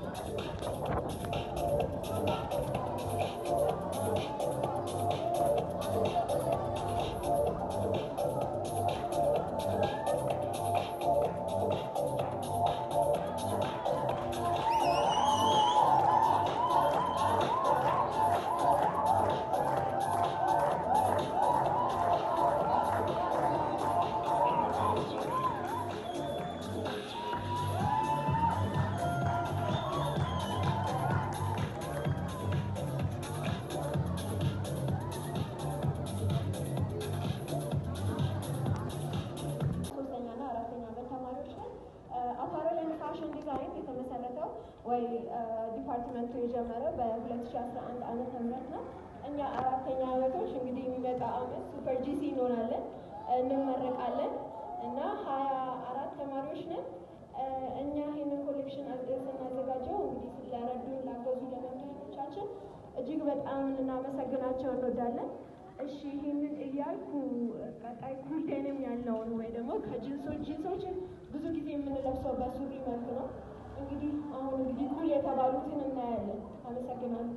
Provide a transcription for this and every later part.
ሶስተኛና አራተኛ ዓመት ተማሪዎች ነን። አፓረል ኤንድ ፋሽን ዲዛይን የተመሰረተው ወይ ዲፓርትመንቱ የጀመረው በ2011 ዓመተ ምህረት ነው። እኛ አራተኛ ዓመቶች እንግዲህ የሚመጣ ዓመት ሱፐር ጂሲ እንሆናለን፣ እንመረቃለን እና ሀያ አራት ተማሪዎች ነን። እኛ ይህንን ኮሌክሽን ስናዘጋጀው እንግዲህ ስለረዱን ላገዙ ለመምህራኖቻችን እጅግ በጣም ልናመሰግናቸው እንወዳለን። እሺ ይህንን እያልኩ ቀጣይ ኩል ዴኒም ያለውን ወይ ደግሞ ከጂንሶች ጂንሶችን ብዙ ጊዜ የምንለብሰው በሱሪ መልክ ነው። እንግዲህ አሁን እንግዲህ ኩል የተባሉትን እናያለን። አመሰግናለሁ።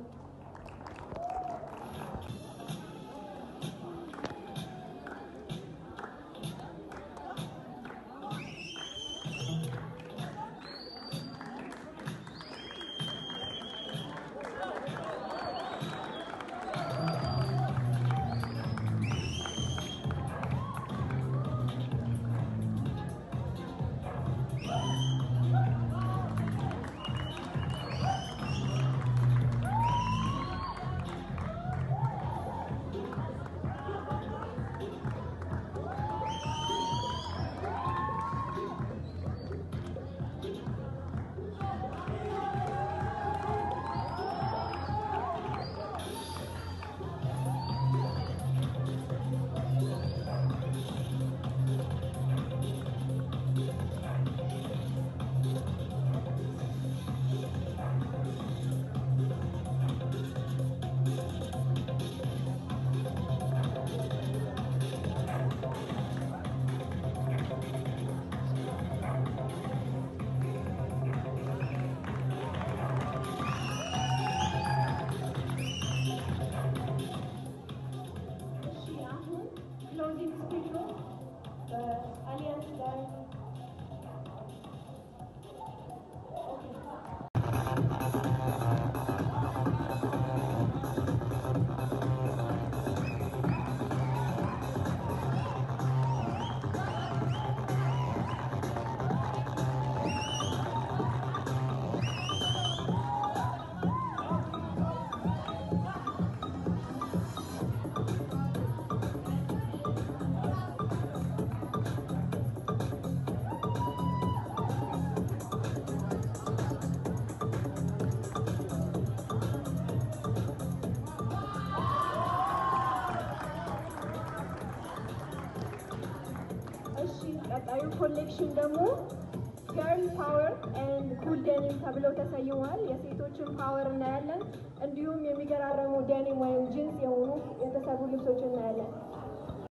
እሺ አሁን ክሎዚንግ ስፒቹ በአሊያንስ ጋር እሺ ቀጣዩ ኮሌክሽን ደግሞ ገርል ፓወር ኤንድ ኩል ዴኒም ተብለው ተሰይመዋል። የሴቶችን ፓወር እናያለን። እንዲሁም የሚገራረሙ ዴኒም ወይም ጂንስ የሆኑ የተሰሩ ልብሶች እናያለን።